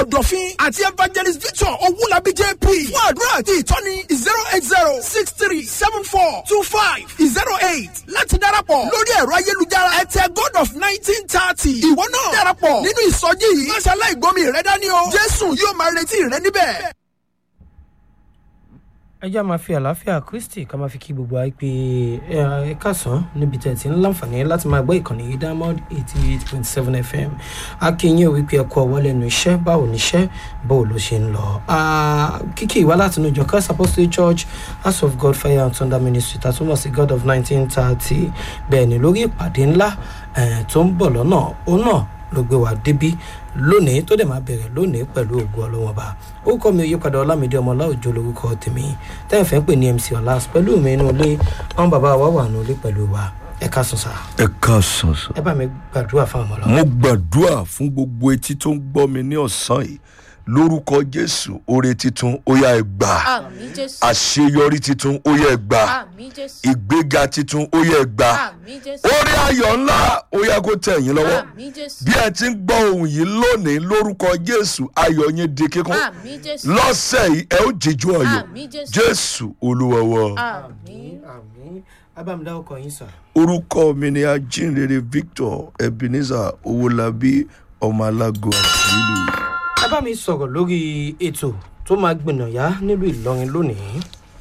ọ̀dọ̀fin àti evangelist victor owulabi jp fún àdúrà àti ìtọ́ni zero eight zero six three seven four two five zero eight láti darapọ̀ lórí ẹ̀rọ ayélujára ẹ̀tẹ̀ god of nineteen thirty ìwọ náà darapọ̀ nínú ìsọjí yìí máṣe aláìgbọ́mi rẹ dání o jésù yóò máa retí rẹ níbẹ̀. ẹ já máa fi àlàáfíà kristi ká máa fi kí gbogbo wa pé ẹ káàsán níbi tẹ̀ tí ń láǹfààní láti máa gbọ́ ìkànnì yìí diamond eighty eight point seven fm akínyìn ò wípé ẹkọ ọwọ́ lẹ́nu iṣẹ́ báwo níṣẹ́ báwo ló ṣe ń lọ. kíkì ìwá láti inú ìjọ christ apostolic church house of god fire and thunder ministry tàtúmọ̀ sí god of nineteen thirty bẹ́ẹ̀ ni lórí ìpàdé ńlá tó ń bọ̀ lọ́nà òun náà ló gbé wa débí lónìí tó dẹ̀ máa bẹ̀rẹ̀ lónìí pẹ̀lú ògùn ọlọ́wọ́n bá orúkọ mi ò yípadà ọlámídé ọmọlá òjò lórúkọ tèmi tẹ́yìn fẹ́ pè ní mc ọ̀làs pẹ̀lú mi inú ilé àwọn bàbá wa wà nínú ilé pẹ̀lú wa ẹ ká sùn sá. ẹ káàsán sọ. ẹ bá mi gbàdúrà fún àwọn ọlọ́wọ́. mo gbàdúrà fún gbogbo etí tó ń gbọ́ mi ní ọ̀sán yìí lórúkọ jésù oore titun ó yá ẹ gbà àmì jésù àṣeyọrí titun ó yá ẹ gbà àmì jésù ìgbéga titun ó yá ẹ gbà àmì jésù orí ayọ̀ ńlá ó yá kó tẹ̀ yín lọ́wọ́ àmì jésù bí ẹ ti ń gbọ́ ohun yìí lónìí lórúkọ jésù ayọ̀ yín di kíkún àmì jésù lọ́sẹ̀ yìí ẹ ó jíjú ọ̀yọ́ àmì jésù jésù olúwọ̀wọ́. àmì àmì abámidá ọkọ yín sà. orúkọ mi ni ajínrere victor ebenezer owólabí ọmọ alágo àtìlú. ẹ bá mi sọ̀rọ̀ lórí ètò tó máa gbìnàyà nílùú ìlọrin lónìí.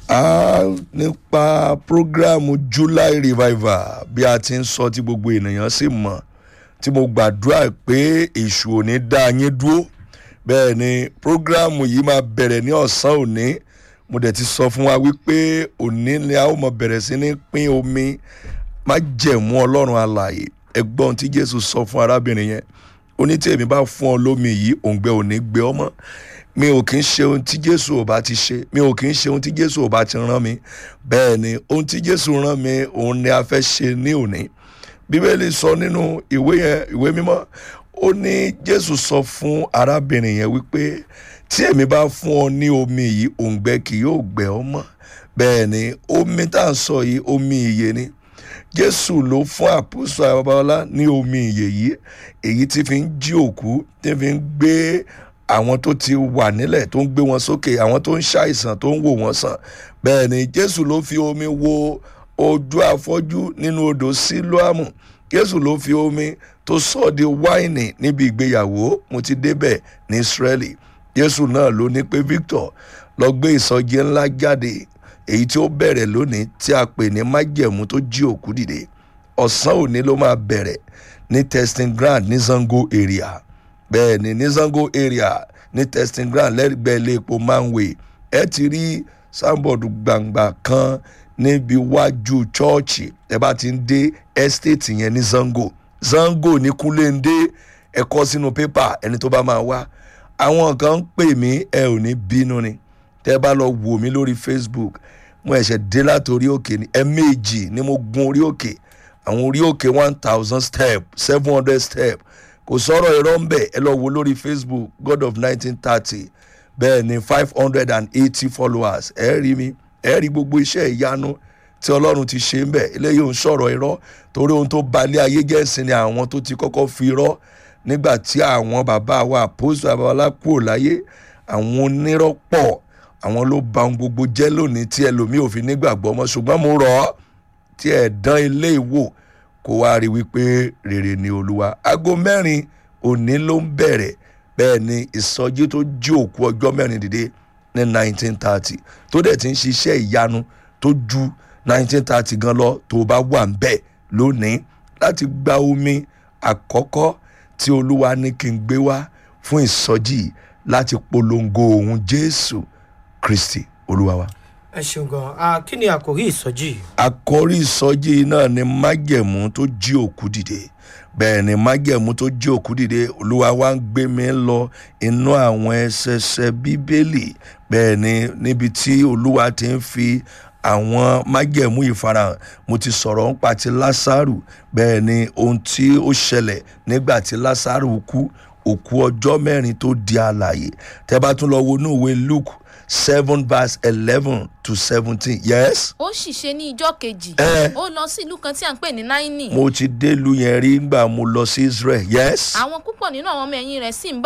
a nípa programu july revival bí a ti ń sọ tí gbogbo ènìyàn sì mọ̀ tí mo gbàdúrà pé èṣù ò ní dá yín dúró bẹ́ẹ̀ ni programu yìí máa bẹ̀rẹ̀ ní ọ̀sán òní mo dẹ̀ ti sọ fún wa wípé òní ni a ó mọ bẹ̀rẹ̀ sí ní pín omi má jẹ̀mú ọlọ́run alààyè ẹgbọ́n tí jésù sọ fún arábìnrin yẹn ó ní tí èmi bá fún ọ lómi yìí òǹgbẹ ò ní gbé ọmọ mi ò kì í ṣe ohun tí jésù ò bá ti ṣe mi ò kì í ṣe ohun tí jésù ò bá ti rán mi bẹ́ẹ̀ ni ohun tí jésù rán mi òun ni a fẹ́ ṣe ní òní bíbélì sọ nínú ìwé yẹn ìwé mímọ́ ó ní jésù sọ fún arábìnrin yẹn wípé tí èmi bá fún ọ ní omi yìí òǹgbẹ kì yóò gbẹ ọ mọ́ bẹ́ẹ̀ ni omi tá à ń sọ yìí omi ìyè ni jésù ló fún àpòsò àbábáwọlá ní omi ìyè yìí èyí tí fi ń jí òkú tí fi ń gbé àwọn tó ti wà nílẹ̀ tó ń gbé wọn sókè àwọn tó ń ṣàìsàn tó ń wò wọ́n sàn bẹ́ẹ̀ ni jésù ló fi omi wo ojú afọ́jú nínú odò sílóàmù jésù ló fi omi tó sọ di wáìnì níbi ìgbéyàwó mo ti débẹ̀ ní israeli jésù náà ló ní pé victor lọ gbé ìsọjí ńlá jáde èyí tí ó bẹ̀rẹ̀ lónìí tí a pè ní májẹ̀mú tó jí òkú dìde ọ̀sán òní ló máa bẹ̀rẹ̀ ní testing ground ní zango area bẹ́ẹ̀ ni ní zango area ní testing ground lẹ́gbẹ̀ẹ́ ilé epo manway ẹ ti rí sanbọọdù gbangba kan níbi wájú chọ́ọ̀chì ẹ bá ti ń dé estate yẹn ní zango zango ní kúlẹ̀ndé ẹ kọ́ sínú pépà ẹni tó bá máa wá àwọn kan ń pè mí ẹ ò ní bínú ni tẹ́ bá lọ wò mí lórí facebook mo ẹ̀ṣẹ̀ dé látòrí òkè ní ẹ̀ẹ̀mejì ni mo gun orí òkè àwọn orí òkè one thousand step seven hundred step kò sọ̀rọ̀ irọ́ ń bẹ̀ ẹ lọ wo lórí facebook god of nineteen thirty bẹ́ẹ̀ ni five hundred and eighty followers ẹ rí mi ẹ rí gbogbo iṣẹ́ ìyanu tí ọlọ́run ti ṣe ń bẹ̀ eléyìí ò ń sọ̀rọ̀ irọ́ torí ohun tó balẹ̀ ayé gẹ̀ẹ́sì ni àwọn tó ti kọ́kọ́ fi irọ́ nígbà tí àwọn bàbá wa àpòsù àbáwọlá kúrò láyé àwọn onírọ́ pọ̀ àwọn ló ba ohun gbogbo jẹ́ lónìí tí ẹlòmíì ò fi nígbàgbọ́ mọ́ ṣùgbọ́n mo rọ̀ ọ́ tí ẹ̀ dán ilé ìwò kó wá rí wípé rere ni olúwa aago mẹ́rin òní ló ń bẹ̀rẹ̀ bẹ́ẹ̀ ni ìsọjí tó jí òkú ọjọ́ mẹ́rin dìde ní nineteen thirty tó dẹ̀ ti ń ṣiṣẹ́ ìyanu tó ju nineteen thirty gan lọ tó bá wà ń bẹ̀ lónìí láti gba omi àkọ́kọ́ tí olúwa ní kí n gbé wá fún ìsọjí láti polongo òun jésù kristi olúwa wa. ẹ ṣeun gan kí ni àkòrí ìsọjí. àkọ́rí ìsọjí náà ni májẹ̀mú tó jí òkú dìde bẹ́ẹ̀ ni májẹ̀mú tó jí òkú dìde olúwa wa ń gbé mi lọ inú àwọn ẹsẹsẹ bíbélì bẹ́ẹ̀ ni níbi tí olúwa ti ń fi àwọn májẹ̀mú ìfarahàn mo ti sọ̀rọ̀ ń pa ti lásàrù bẹ́ẹ̀ ni ohun tí ó ṣẹlẹ̀ nígbà tí lásàrù kú òkú ọjọ́ mẹ́rin tó di àlàyé tẹ́ bá tún lọ wo inú ìwé luke seven verse eleven to seventeen yes. ó sì ṣe ní ijọ́ kejì Ẹ. ó lọ sí ìlú kan tí à ń pè ní náínì mo ti délùú yẹn rí ngbà mo lọ sí israel yes. àwọn púpọ̀ nínú àwọn ọmọ ẹ̀yìn rẹ̀ sì ń bá